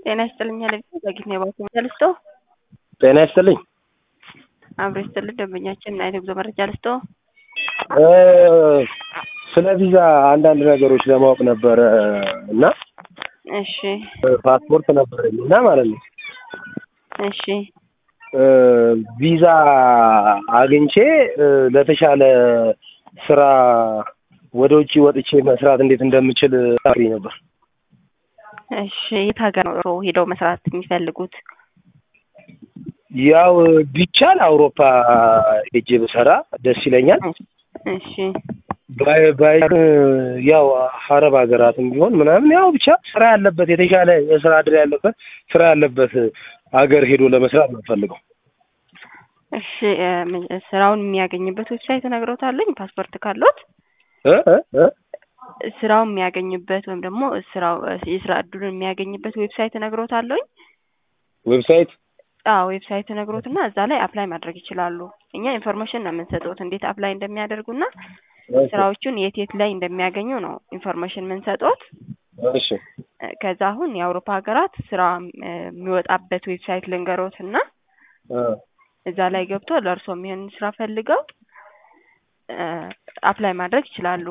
ጤና ይስጥልኝ አለብኝ ዘግይት ነው የባንክ መረጃ ልስጦ ጤና ይስጥልኝ። አብሮ ይስጥልኝ ደንበኛችን እና የጉዞ መረጃ ልስጦ ስለ ቪዛ አንዳንድ ነገሮች ለማወቅ ነበረ እና እሺ ፓስፖርት ነበረኝ እና ማለት ነው እሺ ቪዛ አግኝቼ ለተሻለ ስራ ወደ ውጭ ወጥቼ መስራት እንዴት እንደምችል ታሪ ነበር። እሺ የት ሀገር ነው ሄደው መስራት የሚፈልጉት? ያው ቢቻል አውሮፓ ሄጄ ብሰራ ደስ ይለኛል። እሺ ባይ ባይ ያው አረብ ሀገራትም ቢሆን ምናምን ያው ብቻ ስራ ያለበት የተሻለ የስራ እድል ያለበት ስራ ያለበት ሀገር ሄዶ ለመስራት ነው ፈልገው። እሺ ስራውን የሚያገኝበት ዌብሳይት ነግረውታለኝ ፓስፖርት ካሎት እ እ እ ስራውን የሚያገኝበት ወይም ደግሞ ስራው የስራ እድሉን የሚያገኝበት ዌብሳይት ነግሮታለኝ። ዌብሳይት አዎ ዌብሳይት ነግሮትና እዛ ላይ አፕላይ ማድረግ ይችላሉ። እኛ ኢንፎርሜሽን ነው የምንሰጡት እንዴት አፕላይ እንደሚያደርጉና ስራዎቹን የት የት ላይ እንደሚያገኙ ነው ኢንፎርሜሽን የምንሰጡት። እሺ ከዛ አሁን የአውሮፓ ሀገራት ስራ የሚወጣበት ዌብሳይት ልንገሮት እና እዛ ላይ ገብቶ ለእርሶ የሚሆን ስራ ፈልገው አፕላይ ማድረግ ይችላሉ።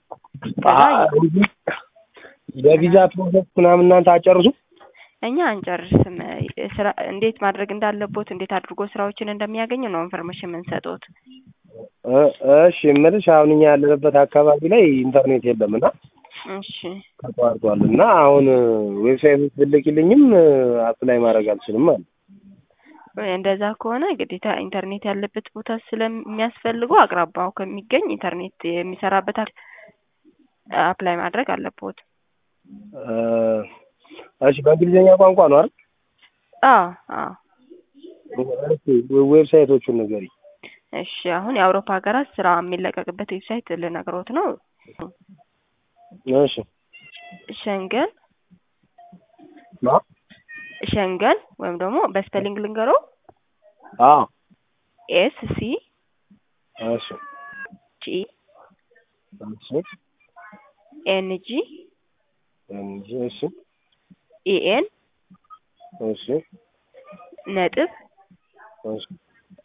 የቪዛ ፕሮሰስ ምናምን እናንተ አጨርሱ? እኛ አንጨርስም። ስራ እንዴት ማድረግ እንዳለቦት እንዴት አድርጎ ስራዎችን እንደሚያገኙ ነው ኢንፎርሜሽን የምንሰጡት። እሺ የምልሽ አሁን እኛ ያለንበት አካባቢ ላይ ኢንተርኔት የለም እና እሺ ተቋርጧል እና አሁን ዌብሳይት ብትልኪልኝም አፕላይ ማድረግ አልችልም ማለት እንደዛ ከሆነ ግዴታ ኢንተርኔት ያለበት ቦታ ስለሚያስፈልጉ አቅራባው ከሚገኝ ኢንተርኔት የሚሰራበት አፕላይ ማድረግ አለቦት። እሺ በእንግሊዝኛ ቋንቋ ነው አይደል? አዎ አዎ። ዌብሳይቶቹን ንገሪኝ። እሺ አሁን የአውሮፓ ሀገራት ስራ የሚለቀቅበት ዌብሳይት ልነግሮት ነው። እሺ ሸንገን ማ ሸንገን ወይም ደግሞ በስፔሊንግ ልንገሮ አዎ ኤስ ሲ እሺ ጂ እሺ ኤን ጂ እንጂ እሺ ኢኤን እሺ ነጥብ እሺ